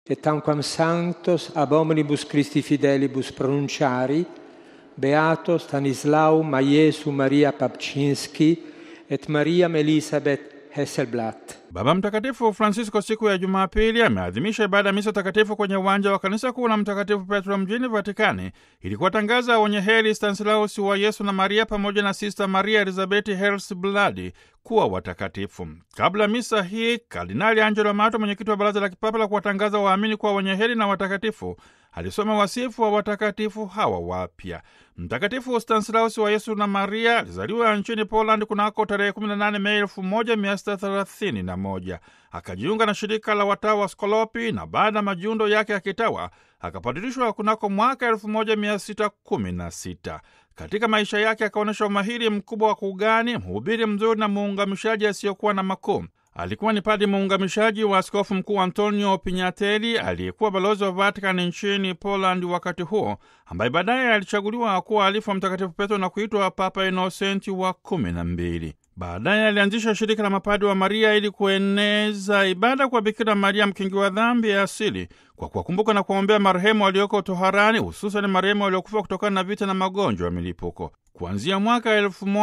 et tanquam sanctos ab omnibus Christi fidelibus pronunciari, Beato Stanislau Majesu Maria Papczynski et Mariam Elisabeth Hesselblatt. Baba Mtakatifu Francisco siku ya Jumapili ameadhimisha ibada ya misa takatifu kwenye uwanja wa kanisa kuu la Mtakatifu Petro mjini Vatikani ili kuwatangaza wenye heri Stanislaus wa Yesu na Maria pamoja na Sista Maria Elizabeti Helsblad kuwa watakatifu. Kabla misa hii, Kardinali Angelo Amato, mwenyekiti wa Baraza la Kipapa la kuwatangaza waamini kuwa wenye heri na watakatifu, alisoma wasifu wa watakatifu hawa wapya. Mtakatifu Stanislaus wa Yesu na Maria alizaliwa nchini Poland kunako tarehe 18 Mei 1631. Akajiunga na shirika la watawa wa Skolopi na baada ya majiundo yake ya kitawa akapadirishwa kunako mwaka 1616. Katika maisha yake akaonyesha umahiri mkubwa wa kuugani, mhubiri mzuri na muungamishaji asiyokuwa na makuu. Alikuwa ni padi muungamishaji wa askofu mkuu Antonio Pignatelli aliyekuwa balozi wa Vatikani nchini Poland wakati huo, ambaye baadaye alichaguliwa kuwa alifu wa Mtakatifu Petro na kuitwa Papa Inosenti wa kumi na mbili. Baadaye alianzisha shirika la mapadi wa Maria ili kueneza ibada kwa Bikira Maria mkingi wa dhambi ya asili kwa kuwakumbuka na kuwaombea marehemu walioko toharani, hususan marehemu waliokufa kutokana na vita na magonjwa ya milipuko. Kuanzia mwaka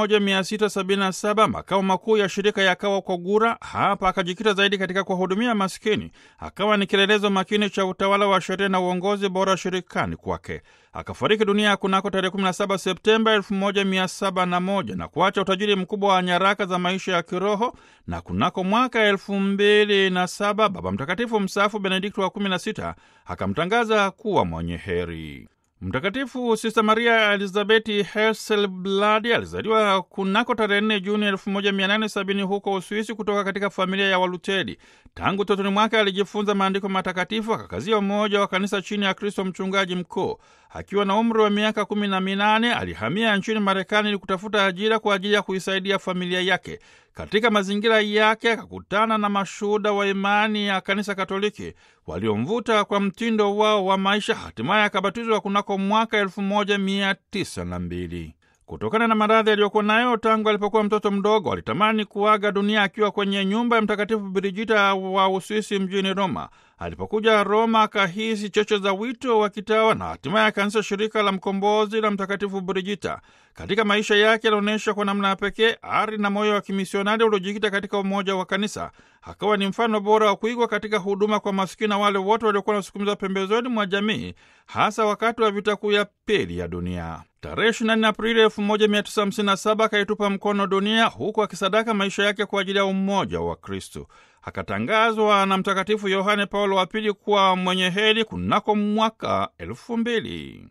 1677 makao makuu ya shirika yakawa Kogura. Hapa akajikita zaidi katika kuwahudumia maskini, akawa ni kielelezo makini cha utawala wa sheria na uongozi bora shirikani kwake. Akafariki dunia kunako tarehe 17 Septemba 1701 na kuacha utajiri mkubwa wa nyaraka za maisha ya kiroho. Na kunako mwaka 2007 Baba Mtakatifu mstaafu Benedikto wa 16 akamtangaza kuwa mwenye heri. Mtakatifu Sista Maria Elizabeti Hesselblad alizaliwa kunako tarehe 4 Juni 1870 huko Uswisi, kutoka katika familia ya Waluteri. Tangu totoni mwake alijifunza maandiko matakatifu, akakazia umoja wa kanisa chini ya Kristo mchungaji mkuu. Akiwa na umri wa miaka kumi na minane alihamia nchini Marekani ili kutafuta ajira kwa ajili ya kuisaidia familia yake. Katika mazingira yake akakutana na mashuhuda wa imani ya kanisa Katoliki waliomvuta kwa mtindo wao wa maisha. Hatimaye akabatizwa kunako mwaka elfu moja mia tisa na mbili. Kutokana na maradhi aliyokuwa nayo tangu alipokuwa mtoto mdogo, alitamani kuaga dunia akiwa kwenye nyumba ya Mtakatifu Birigita wa Uswisi mjini Roma. Alipokuja Roma akahisi cheche za wito wa kitawa na hatimaye akaanzisha shirika la mkombozi la Mtakatifu Birigita. Katika maisha yake alionyesha kwa namna ya pekee ari na moyo wa kimisionari uliojikita katika umoja wa kanisa. Akawa ni mfano bora wa kuigwa katika huduma kwa masikini na wale wote waliokuwa wanasukumizwa pembezoni mwa jamii, hasa wakati wa vita kuu ya pili ya dunia. Tarehe 24 Aprili 1957 akaitupa mkono dunia, huku akisadaka maisha yake kwa ajili ya umoja wa Kristu. Akatangazwa na Mtakatifu Yohane Paulo wa Pili kuwa mwenye heri kunako mwaka elfu mbili.